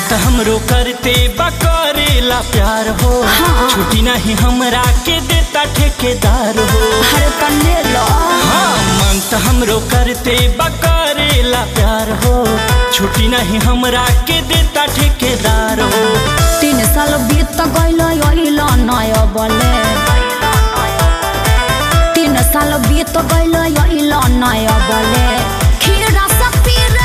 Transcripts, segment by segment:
त हमरो करते बकरेला प्यार हो हाँ। छुट्टी नहीं हमरा के देता ठेकेदार हो अरे तन्ने लो हाँ मन त हमरो करते बकरेला प्यार हो छुट्टी नहीं हमरा के देता ठेकेदार हो तीन साल बीत गइल अइल नय बले तीन साल बीत गइल अइल नय बले खीरा सपीरा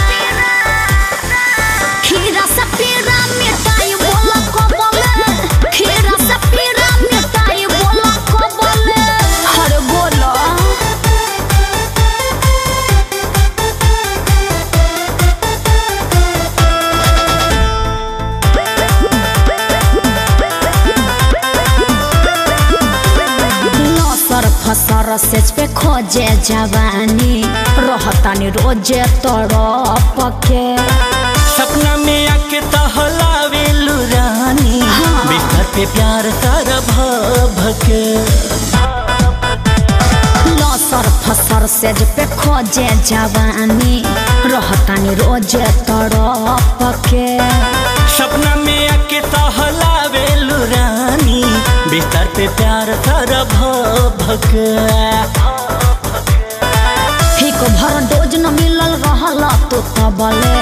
खीरा सपीरा मिठाई बोला कबले खीरा सपीरा मिठाई बोला कबले हर बोला लसर फसर सेच पे खोजे जवानी रहतानी रोजे तड़प के सपना में आके तहलावे रानी हाँ। बिस्तर पे प्यार सारा भके लसर फसर सेज पे खोजे जवानी रहतानी रोजे तड़प के सपना में आके तहलावे रानी बिस्तर पे प्यार सारा भके हिक भर डोज न मिलल रहल तो तबले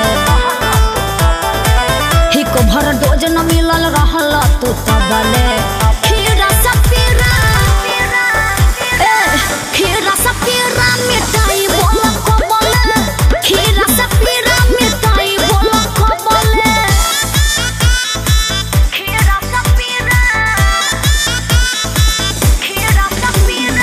हिक भर डोज न मिलल रहल तो तबले खीरा सपीरा ए खीरा सपीरा मिठाई बोल कबले खीरा सपीरा मिठाई बोल कबले खीरा सपीरा खीरा सपीरा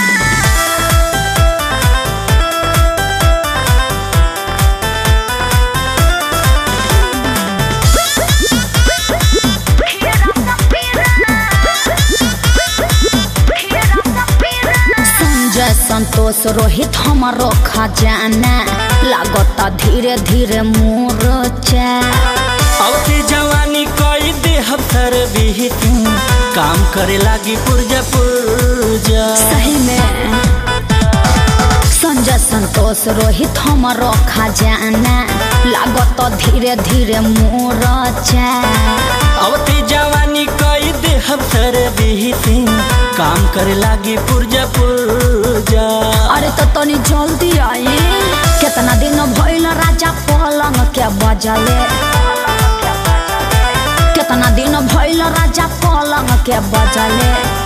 संजय संतोष रोहित हमारो खजाना लागता धीरे धीरे मोरचा औते जवानी कई देह सर बिहित काम करे लागी पुरजा पुरजा सही में संजय संतोष रोहित हमारो खजाना लागता धीरे धीरे मोरचा औते जवानी कई देह सर बिहित काम करे लागी पुरजा पुरजा अरे तो तनी जल्दी आई कितना दिन भइल राजा पलंग के बजले कितना दिन भइल राजा पलंग के बजले